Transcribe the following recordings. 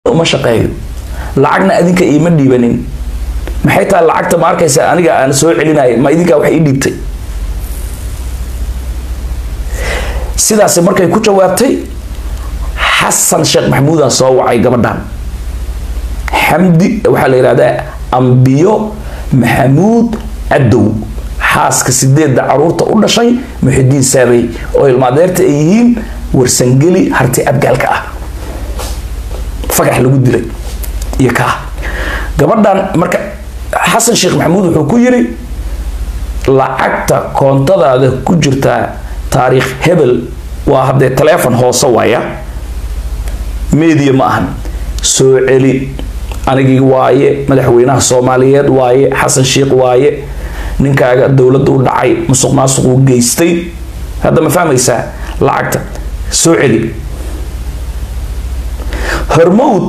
uma shaqeeyo lacagna adinka iima dhiibanin maxay tahay lacagta ma arkaysa aniga aan soo celinaya ma idinkaa wax ii dhiibtay sidaasi markay ku jawaabtay xasan sheekh maxamuudaan soo wacay gabadhan xamdi waxaa la yidhahdaa ambiyo maxamuud cadow xaaska sideedda caruurta u dhashay muxidiin saabay oo ilmaadeerta ay yihiin warsangeli harti abgaalka ah fagax lagu dilay iyo kaa gabadhan marka xasan sheekh maxamuud wuxuu ku yiri lacagta koontadaada ku jirtaa taariikh hebel waa haddee taleefon hoose waaya media ma ahan soo celi anigii waaye madaxweynaha soomaaliyeed waaye xasan sheekh waaye ninkaaga dowladda u dhacay musuq maasuquu geystay hadda ma fahmaysaa lacagta soo celi hormowd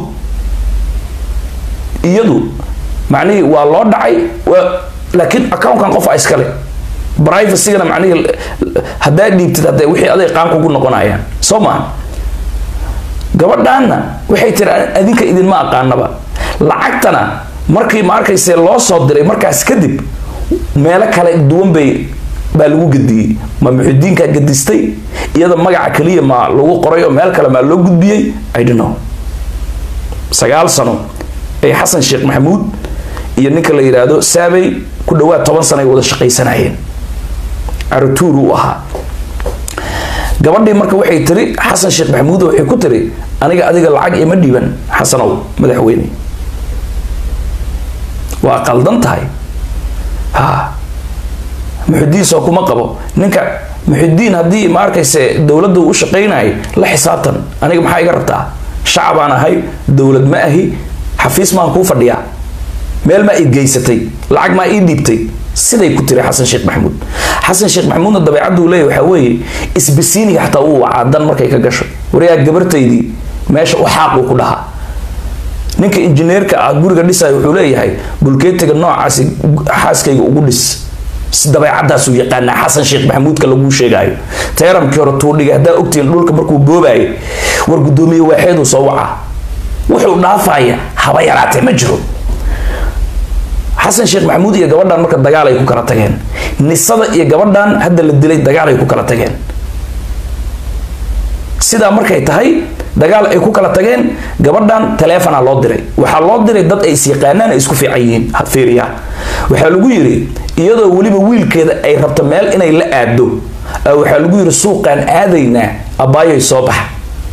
iyadu macnihii waa loo dhacay laakiin accountkan qof a iskale brivacygana macnihii haddaa dhiibtid hadee wixii aday qaan kugu noqonayaan soo maaha gabadhaanna waxay tiri adinka idinma aqaanaba lacagtana markii ma arkayse loo soo diray markaas kadib meelo kale duwan bay baa lagu gediyey ma muxidiinkaa gedistay iyada magaca kaliya ma lagu qoray oo meel kale maa loo gudbiyey i don't know sagaal sano ay xasan sheekh maxamuud iyo ninka la yidhaahdo saabay ku dhawaad toban sano ay wada shaqaysanayeen aratuur uu ahaa gabadhii marka waxay tiri xasan sheekh maxamuud waxay ku tiri aniga adiga lacag ima dhiiban xasanow madaxweyne waa qaldan tahay ha muxidiin soo kuma qabo ninka muxidiin haddii ma arkayse dowladda u shaqaynayay la xisaabtan aniga maxaa iga rabtaa shacabaan ahay dowlad ma ahi xafiis maan kuu fadhiyaa meel maa i geysatay lacag maa ii dhiibtay siday ku tiri xasan sheekh maxamuud xasan sheekh maxamuudna dabeecaddu leeyahy waxaa weeye isbisiiniga xataa uu wacaa dan markay ka gasho waryaa gabartaydii meesha u xaaquu ku dhahaa ninka injineerka ah guriga dhisaya wuxuu leeyahay bulkeetiga noocaasi xaaskayga ugu dhis dabeecadaasuu yaqaanaa xasan sheekh maxamuudka laguu sheegaayo teeramkii hore tuudhiga haddaa ogtihiin dhulka markuu boobayo war guddoomiye waaxeeduu soo wacaa wuxuu dhaafaya haba yaraatee ma jiro xasan sheekh maxamuud iyo gabadhan marka dagaal ay ku kala tageen nisada iyo gabadhan hadda la dilay dagaal ay ku kala tageen sidaa markay tahay dagaal ay ku kala tageen gabadhan taleefona loo diray waxaa loo diray dad ay isyaqaanaan ay isku fiican yihiin fiiriya waxaa lagu yiri iyadoo weliba wiilkeeda ay rabto meel inay la aado waxaa lagu yiri suuqaan aadaynaa abaayoy soo baxa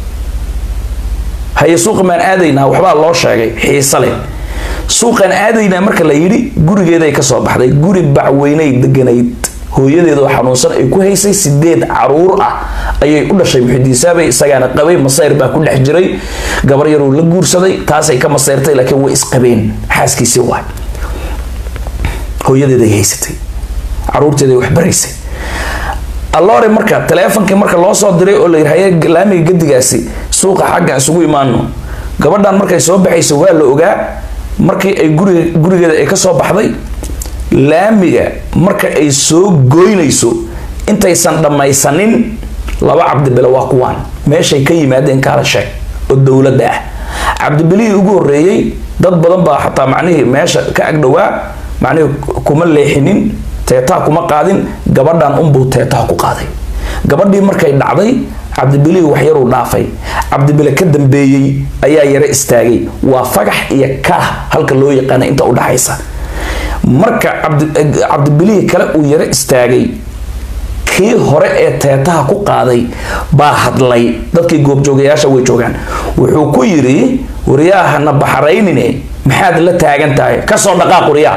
haye suuqa maan aadaynaa waxbaa loo sheegay xiise leh suuqaan aadaynaa marka la yidhi gurigeeday kasoo baxday guri bacweyney deganayd hooyadeedoo xanuunsan ay ku haysay sideed caruur ah ayay u dhashay muxidiin saabay isagaana qabay masayr baa ku dhex jiray gabar yaruu la guursaday taasay ka masayrtay laakiin way isqabeen xaaskiisii waay hooyadeeday haysatay caruurteeday wax baraysay alloore marka taleefonkii marka loo soo diray oo la yidhi haye laamiga gadigaasi suuqa xagga isugu imaano gabadhan markay soo baxayso waa la ogaa markii ay guriga gurigeeda ay kasoo baxday laamiga marka ay soo goynayso intaysan dhammaysanin laba cabdibile waa kuwaan meeshay ka yimaadeen kaala sheeg oo dowladda ah cabdibilihii ugu horeeyey dad badan baa xataa macnihii meesha ka agdhowaa macnihii kuma leexinin teetaha kuma qaadin gabadhan unbuu teetaha ku qaaday gabadhii markay dhacday cabdibilihii waxyaruu dhaafay cabdibile ka dambeeyey ayaa yaro istaagay waa fagax iyo kaah halka loo yaqaana inta u dhaxaysa marka cabdibilihii kale uu yaro istaagay kii hore ee teetaha ku qaaday baa hadlay dadkii goobjoogayaasha way joogaan wuxuu ku yidhi waryaahana baxaraynine maxaad la taagan tahay kasoo dhaqaaq waryaa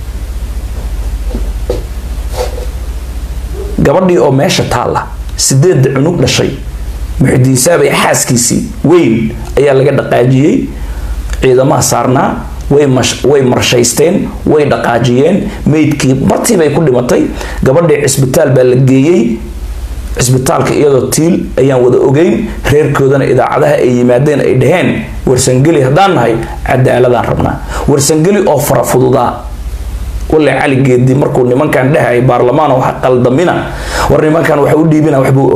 gabadhii oo meesha taalla sideedda cunug dhashay muxidiin saabay xaaskiisii weyn ayaa laga dhaqaajiyey ciidamaha saarnaa way marshaysteen way dhaqaajiyeen meydkii bartiibay ku dhimatay gabadhii cisbitaal baa la geeyey cisbitaalka iyadoo tiil ayaan wada ogeyn reerkoodana idaacadaha ay yimaadeen ay dhaheen warsangeli haddaan nahay cadaaladaan rabnaa warsangeli oo fara fududaa wale cali geedi markuu nimankan dhehaya baarlamaan wax qaldamina war nimankan waxa u dhiibina waxbuu ogaa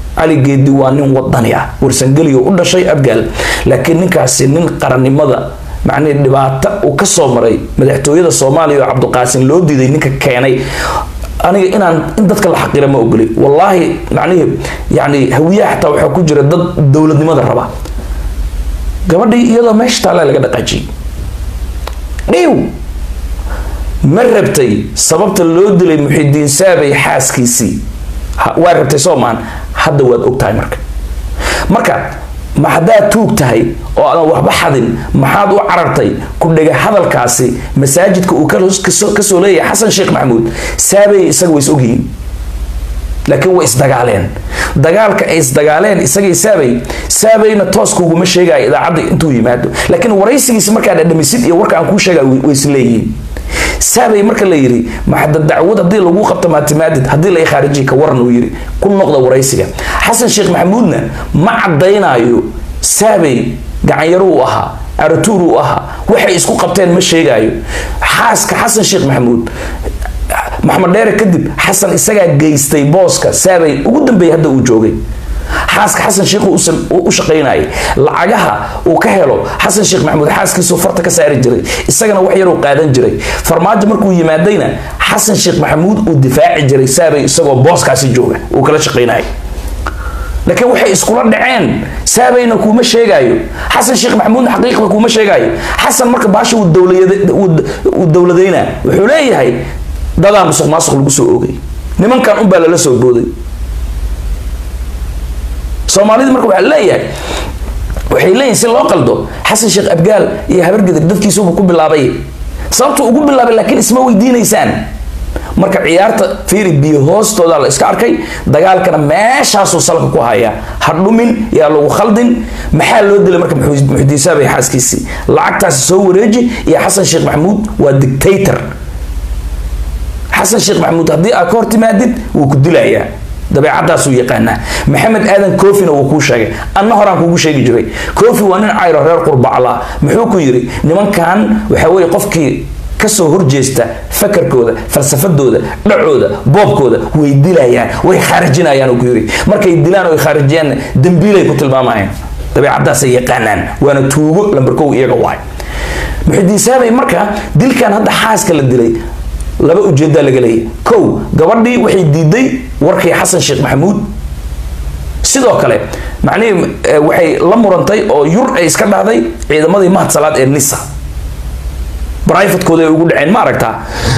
cali geedi waa nin wadani ah warsangeliyo u dhashay abgaal laakiin ninkaasi nin qarannimada macnihii dhibaato uu ka soo maray madaxtooyada soomaaliya oo cabdiqaasin loo diiday ninka keenay aniga inaan in dadka la xaqira ma ogoli wallaahi macnihii yani hawiyaha xataa waxaa ku jira dad dowladnimada raba gabadhii iyadoo meesha taalla laga dhaqaajiyey dhiw ma rabtay sababta loo dilay muxidiin saabay xaaskiisii waa rabtay soomaan hadda waad ogtahay marka marka ma haddaad tuug tahay oo aadan waxba xadin maxaad u carartay ku dhega hadalkaasi masaajidka uu kasoo leeyahay xasan sheekh maxamuud saabay isaga way is ogyihiin laakiin way isdagaaleen dagaalka ay isdagaaleen isagay saabay saabayna tooskuguma sheegaya idaacadda intuu yimaado laakiin waraysigiisa markaa dhadhamisid iyo warka aan kuu sheegay way isleeyihiin saabay marka la yiri maxada dacwad haddii lagu qabto maatimaadid haddii la khaarijiya ka waran uu yiri ku noqda waraysiga xasan sheekh maxamuudna ma cadaynayo saabay gacanyaro uu ahaa aratuur uu ahaa waxay isku qabteen ma sheegaayo xaaska xasan sheekh maxamuud maxamed dheere kadib xasan isagaa geystay booska saabay ugu dambeeyay hadda uu joogay xaaska xasan sheekh u shaqaynayay lacagaha uu ka helo xasan sheekh maxamuud xaaskiisuu farta ka saari jiray isagana wax yaruu qaadan jiray farmaajo markuu yimaadayna xasan sheekh maxamuud uu difaaci jiray saabay isagoo booskaasi jooga uu kala shaqaynayay laakiin waxay iskula dhaceen saabayna kuuma sheegaayo xasan sheekh maxamuudna xaqiiqda kuuma sheegaayo xasan marka baasha uu dowladayna wuxuu leeyahay dadaa musuq maasuq lagu soo oogay nimankan unbaa lala soo booday soomaalida marka waxaa leeyahay waxay leeyihin si loo qaldo xasan sheekh abgaal iyo habargedir dadkiisubu ku bilaabay sababtuu ugu bilaabay laakiin isma weydiinaysaan marka ciyaarta fiiri biyo hoostooda la iska arkay dagaalkana meeshaasuu salka ku hayaa ha dhumin yaa lagu khaldin maxaa loo dilay marka muxudiin saabay xaaskiisii lacagtaasi soo wareeji iyo xasan sheekh maxamuud waa dictator xasan sheekh maxamuud haddii aad ka hor timaadid wuu ku dilayaa dabeecadaasuu yaqaanaa maxamed aadan koofina wuu kuu sheegay anna horaan kugu sheegi jiray koofi waa nin cayro reer qurbaclaa muxuu ku yidhi nimankan waxaa weeye qofkii kasoo horjeesta fakarkooda falsafadooda dhacooda boobkooda way dilayaan way khaarijinayaan ku yidhi markay dilaan oo ay khaarijiyaan dambiilay ku tilmaamayaan dabeecadaasay yaqaanaan waana tuugo lambarkow iyaga waay muxidiin saabay marka dilkan hadda xaaska la dilay laba ujeedaa laga leeyahy kow gabadhii waxay diiday warkii xasan sheekh maxamuud sidoo kale macnihii waxay la murantay oo yur ay iska dhahday ciidamadii mahad salaad ee nisa brivatekooda ay ugu dhaceen ma aragtaa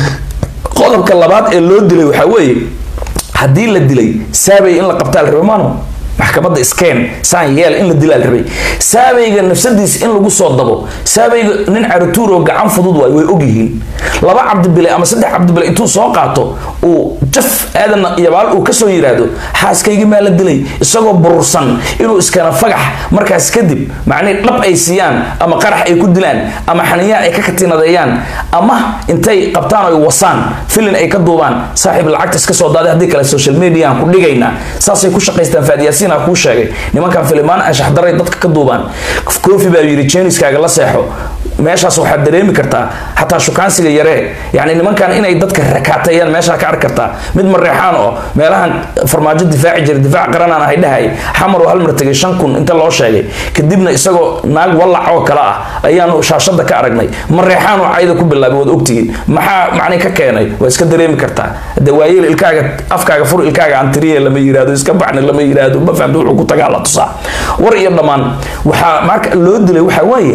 qodobka labaad ee loo dilay waxaa weeye haddii la dilay saabay in la qabtaa la rabay maano maxkamadda skeen saan yeel in la dilaa la rabay saabayga nafsadiis in lagu soo dabo saabayga nin carituur oo gacan fudud waay way ogyihiin laba cabdibile ama saddex cabdibile intuu soo qaato uu jaf aadan yabaal uu kasoo yiraahdo xaaskaygi maa la dilay isagoo burursan inuu iskana fagax markaas kadib macnihii dhab ay siiyaan ama qarax ay ku dilaan ama xaniyaan ay ka katinadeeyaan ama intay qabtaan ay wasaan filin ay ka duubaan saaxiib lacagta iska soo daaday haddii kale social media aan ku dhigaynaa saasay ku shaqaystaan faadiyaasin kuu sheegay nimankan filimaan anshaxdaray dadka ka duubaan koofi baa yidhi jeeniskaaga la seexo meeshaas waxaad dareemi kartaa xataa shukaansiga yaree yani nimankan inay dadka rakaateeyaan meeshaa ka arki kartaa mid mareexaan oo meelahan farmaajo difaaci jira difaac qaranaan ahay dhahay xamar oo hal mar tegay shan kun inta loo sheegay kadibna isagoo naag wallac oo kale ah ayaanu shaashada ka aragnay mareexaan oo cayda ku bilaabay waad ogtihiin maxaa macnay ka keenay waa iska dareemi kartaa de waayeel ilkaaga afkaaga fur ilkaaga antiriye lama yiraahdo iska baxni lama yiraahdo ma fahamta wuxuu ku tagaa la tusaa war iyo dhammaan waxaa marka loo dilay waxaa waaye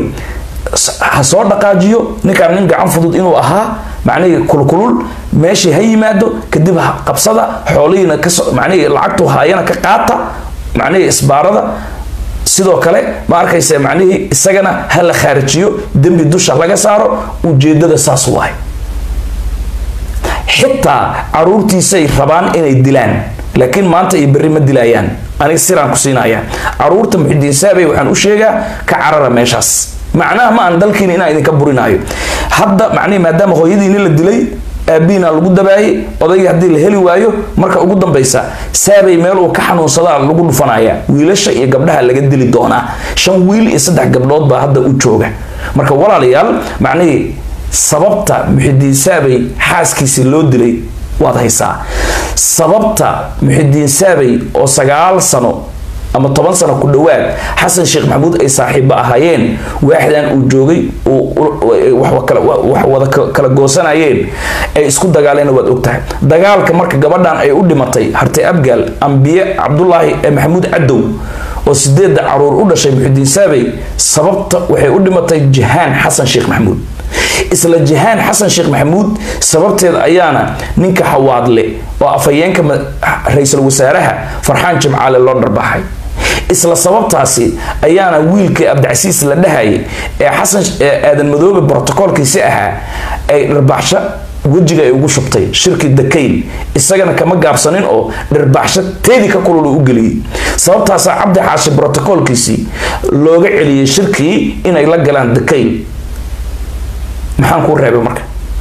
ha soo dhaqaajiyo ninkaan nin gacan fudud inuu ahaa macnihii kulkulul meeshii ha yimaado kadib qabsada xoolihiina kaso macnihii lacagtu haayana ka qaata macnihii isbaarada sidoo kale ma arkaysa macnihii isagana ha la khaarijiyo dembi dusha laga saaro ujeedada saas waay xitaa caruurtiisay rabaan inay dilaan laakiin maanta iyo berri ma dilayaan aniga siraan ku siinaya caruurta muxidiin saabay waxaan u sheegaa ka carara meeshaas macnaha ma aan dalkiina inaan idinka burinaayo hadda macnihi maadaama hooyadiini la dilay aabihiina lagu dabaayay odaygii haddii la heli waayo marka ugu dambaysa saabay meel uu ka xanuunsadaa lagu dhufanaya wiilasha iyo gabdhaha laga dili doonaa shan wiil iyo saddex gabdhood baa hadda u jooga marka walaalayaal macnihii sababta muxidiin saabay xaaskiisii loo dilay waad haysaa sababta muxidiin saabay oo sagaal sano ama toban sano ku dhowaad xasan sheekh maxamuud ay saaxiibo ahaayeen waaxdan uu joogay wax wada kala goosanayeen ay isku dagaaleen waad ogtahay dagaalka marka gabadhan ay u dhimatay hartay abgaal ambiye cabdulaahi maxamuud cadow oo sideedda caruur u dhashay muxidiin saabay sababta waxay u dhimatay jahaan xasan sheekh maxamuud isla jahaan xasan sheekh maxamuud sababteed ayaana ninka xawaadle oo afhayeenka ra-iisul wasaaraha farxaan jimcaale loo dharbaxay isla sababtaasi ayaana wiilkii abdicasiis la dhahayay ee xasan aadan madoobe brotocoolkiisi ahaa ay dharbaaxsho wejiga ay ugu shubtay shirki dakayl isagana kama gaabsanin oo dharbaaxsho teedii ka kulul u geliyey sababtaasaa cabdi xaashi brotocoolkiisii looga celiyey shirkii inay la galaan dakayl maxaan kuu reebay marka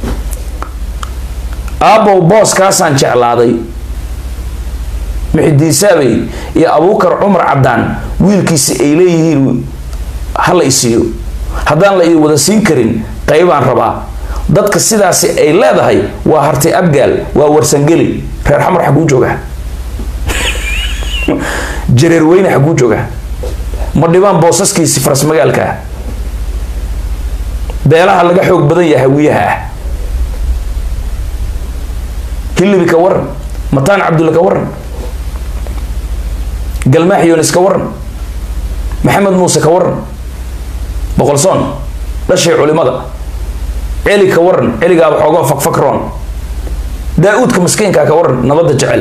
aabow booskaasaan jeclaaday muxidiin saabay iyo abuukar cumar caddaan wiilkiisi ay leeyihiin hala isiiyo haddaan la ii wada siin karin qaybaan rabaa dadka sidaasi ay leedahay waa hartay abgaal waa warsangeli reer xamar xaguu jooga jareer weyne xaguu jooga ma dhibaan boosaskiisi faras magaalka ah beelaha laga xoog badan yahay hawiyaha ah hilibi ka waran mataan cabdulla ka waran galmaax yonis ka waran maxamed muuse ka waran boqolsoon dhashay culimada celi ka waran celigaaba xoogoo fakfakroon daa-uudka maskiinkaa ka waran nabadda jecel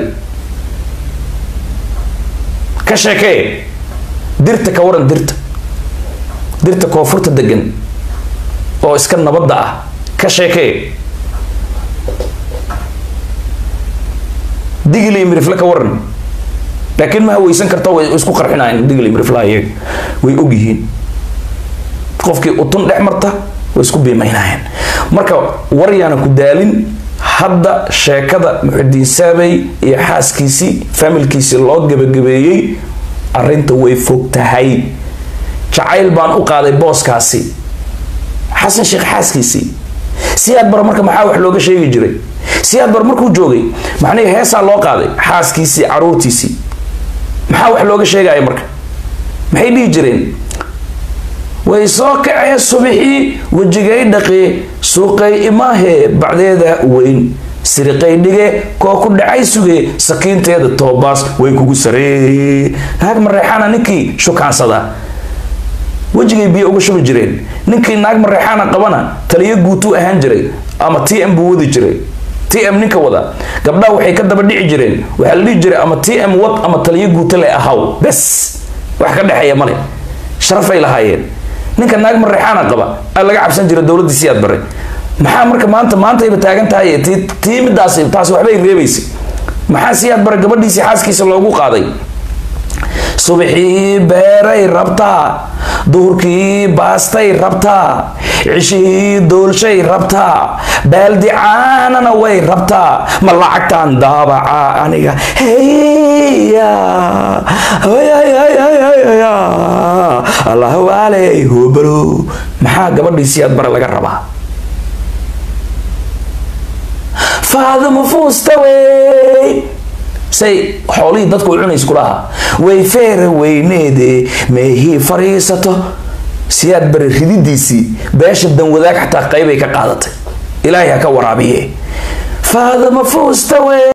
ka sheekee dirta ka waran dirta dirta koonfurta degan oo iska nabadda ah ka sheekee digil iyo mirifle ka waran laakiin ma haweysan karta way isku qarxinayan digil iyo miriflaha iyaga way ogyihiin qofkii utun dhex marta way isku biimaynayeen marka waryaana ku daalin hadda sheekada muxidiin saabay iyo xaaskiisii familkiisii loo gabagabeeyey arrinta way fog tahay jacayl baan u qaaday booskaasi xasan sheekh xaaskiisii siyaad bar marka maxaa wax looga sheegi jiray siyaad bar markuu joogay macnihii heesaa loo qaaday xaaskiisii caruurtiisii maxaa wax looga sheegaya marka maxay dhihi jireen way soo kacee subixii wejigay dhaqee suuqay imaahee bacdeeda weyn siriqay dhige koo ku dhacay sugee sakiinteeda toobaas way kugu saree naag mareexaana ninkii shukaansada wejigay biyo uga shubi jireen ninkii naag mareexaana qabana taliyo guutuu ahaan jiray ama t m buu wadi jiray t m ninka wada gabdhaha waxay ka daba dhici jireen waxaa la dhihi jiray ama t m wad ama taliyo guuto le ahaw bes wax ka dhexeeya male sharafay lahaayeen ninka naag mareexaana qaba aa laga cabsan jira dowladii siyaad bare maxaa marka maanta maantayba taagan tahay tii midaas taas waxbay reebaysa maxaa siyaad bare gabadhiisii xaaskiisa loogu qaaday subaxii beeray rabtaa duhurkii baastay rabtaa cishihii doolshay rabtaa baaldi caanana way rabtaa ma lacagtaan daabaca aniga heya allah waaley hoobalo maxaa gabadhii siyaad bare laga rabaa faadimo fuusta wey say xoolihii dadku u cunays kulahaa way feera weyneede meehii fariisato siyaad bari rididiisii beesha danwadaag xataa qaybay ka qaadatay ilaahay ha ka waraabiye faadimo fuusta wey